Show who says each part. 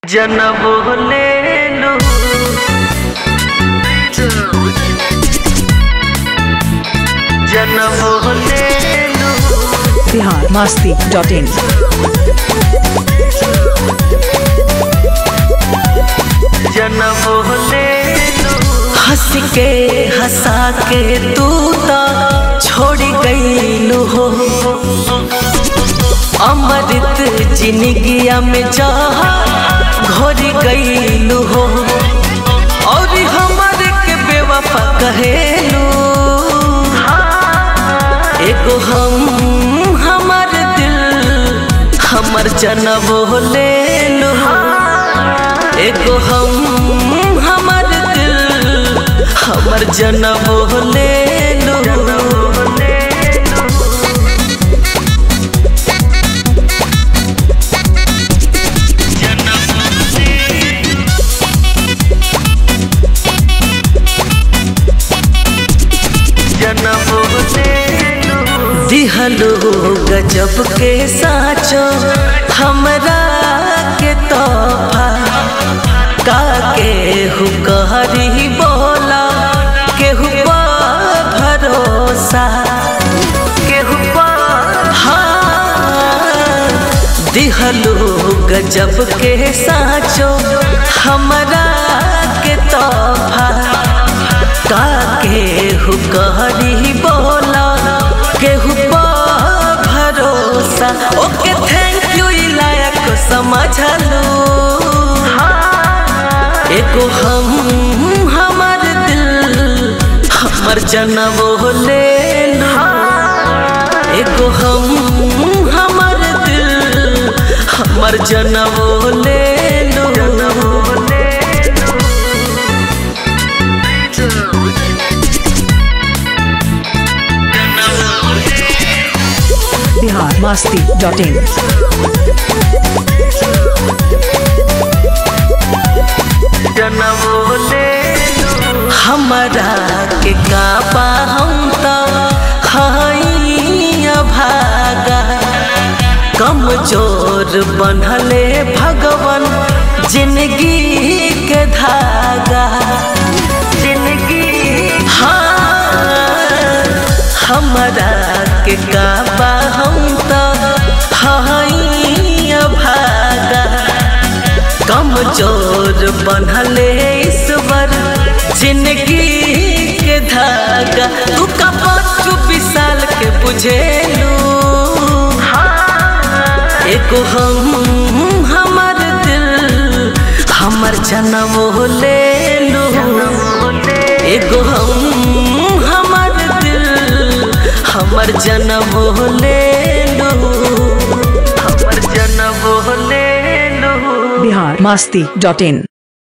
Speaker 1: जनम ले लू जनम ले लू
Speaker 2: बिहार मस्ती डॉट इन
Speaker 1: जनम ले लू
Speaker 3: हंस के हंसा के तू तो छोड़ गईलू हो अमृत जिंदगिया में जहा घोर गईलू हो और हमारे के बेवफा कहेलू एगो हम हमार दिल हमर जनम ले लू एगो हम हमर दिल हमर जनम ले लो
Speaker 1: जनम ले लू
Speaker 3: दिहलो गजब के साचो हमरा के तोहफा का केहू कहरी बोला केहू पा भरोसा
Speaker 1: केहू पर
Speaker 3: हाँ दिहलो गजब के साचो हमरा के तोहफा का केहू कहरी बोला केहू पा भरोसा ओके थैंक यू लायक समझलू एगो हम हमार दिल हमर जनम ले लो एगो हम हमार दिल हमर जनम ले लो
Speaker 2: बिहार मस्ती डॉट इन
Speaker 1: जनम ले लू
Speaker 3: हमरा के काबा हम तो हई भागा कमजोर बनले भगवान जिंदगी के धागा
Speaker 1: जिंदगी
Speaker 3: हाँ हमरा के काबा हम तो हई भागा कमजोर बनले ईश्वर जिंदगी के धागा तू का पाँच साल के बुझेलू एगो हम हमर दिल हमर जनम ले लू एगो हम हमर दिल हमर जनम ले लू
Speaker 1: हमर जनम ले लू
Speaker 2: बिहार मस्ती डॉट इन